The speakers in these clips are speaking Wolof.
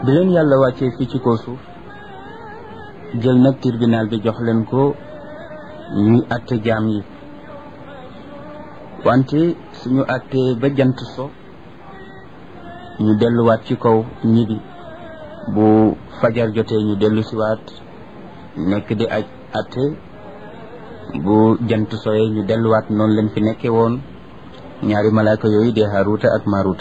bi leen yàlla wàccee fii ci kaw suuf jël nag tribunal bi jox leen ko ñuy àtte jaam yi wante suñu àttee ba jant so ñu delluwaat ci kaw ñibi bu fajar jotee ñu dellu siwaat nekk di aj àtte bu jant soyee ñu delluwaat noonu lañ fi nekkee woon ñaari malaaka yooyu dee Haaruuta ak Maaruuta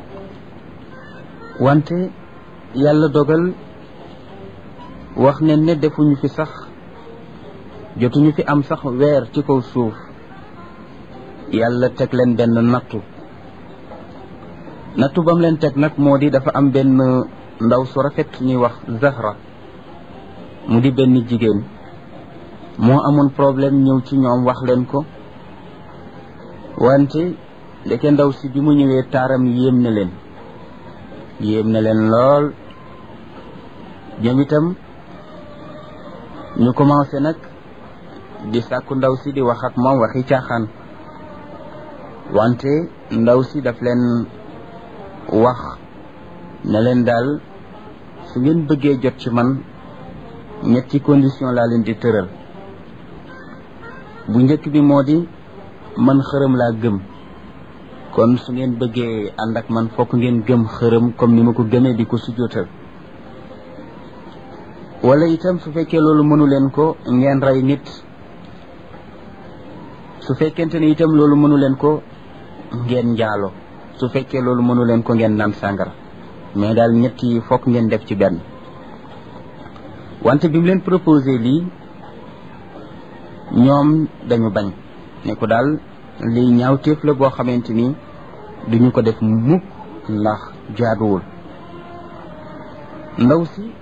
wante yàlla dogal wax ne ne defuñu fi sax jotuñu fi am sax weer ci kaw suuf yàlla teg leen benn nattu nattu bam leen teg nag moo di dafa am benn ndaw su rafet ñuy wax Zahra mu di benn jigéen moo amoon problème ñëw ci ñoom wax leen ko wante ndeke ndaw si bi mu ñëwee taaram yéem na leen yéem na leen lool ñoom itam ñu commencé nag di sàkku ndaw si di wax ak moom waxi caaxaan wante ndaw si daf leen wax ne leen daal su ngeen bëggee jot ci man ñetti condition laa leen di tëral bu njëkk bi moo di man xërëm laa gëm kon su ngeen bëggee ànd ak man fokk ngeen gëm xërëm comme ni ma ko gëmee di ko sujjóotal wala itam su fekkee loolu mënu leen ko ngeen rey nit su fekkente ne itam loolu mënu leen ko ngeen njaalo su fekkee loolu mënu leen ko ngeen naan sàngara mais daal ñett yi fokk ngeen def ci benn wante bi mu leen proposé lii ñoom dañu bañ ne ko daal lii ñaawteef la boo xamante ni duñu ko def mukk ndax jaaduwul ndaw si